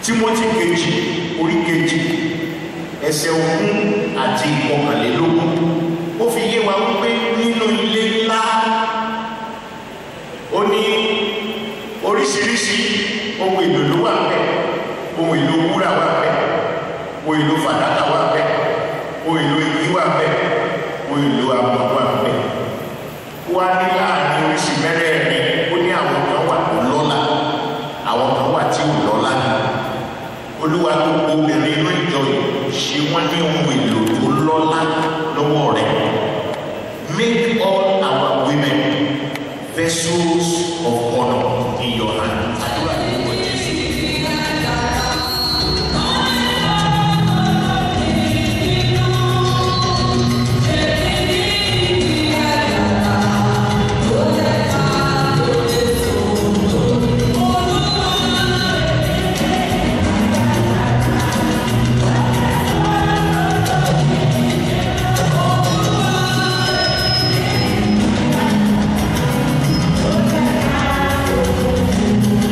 timothy kejì orí kejì ẹsẹ̀ ogún àti ìkọkànlélógún ó fi yé wa wípé nínú ilé ńlá ó ní oríṣiríṣi ohun èlò ló wà bẹ́ẹ̀ ohun èlò wúrà wà bẹ́ẹ̀ ohun èlò fàdákà wà bẹ́ẹ̀ ohun èlò igi wà bẹ́ẹ̀ ohun èlò àmọ́ wà bẹ́ẹ̀ wá ní láàrin oríṣi mẹ́rẹ̀ẹ̀rin ó ní àwọn kan wà tó lọ́lá àwọn kan wà tí ò lọ́lá olúwa gbogbo obìnrin inú ìjọ yìí ṣe wọ́n ní ohun èlò tó lọ́lá lọ́wọ́ rẹ̀ make all our women vessels of honour in your hand. àdúrà ló wọ jésù. Thank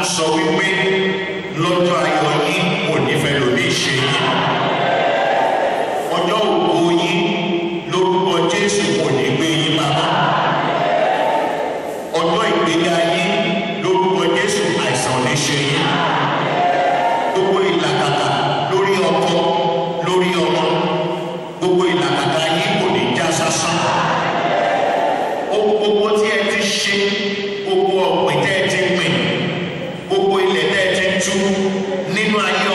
sọ wípé lọ́jọ́ ayọ̀ yín kò ní fẹ́ lómi ṣe yín ọjọ́ òkú yín lórúkọ jésù kò ní gbé yín bàbá ọjọ́ ìgbéga yín lórúkọ jésù àìsàn ní ṣe yín gbogbo ìlàkàkà lórí ọkọ lórí ọmọ gbogbo ìlàkàkà yín kò ní já sásán ohun gbogbo tí ẹ ti ṣe gbogbo ọ̀pìn tẹ́ ẹ ti pìn gbogbo ilẹ̀ tẹ́ ẹ ti tú nínú ayé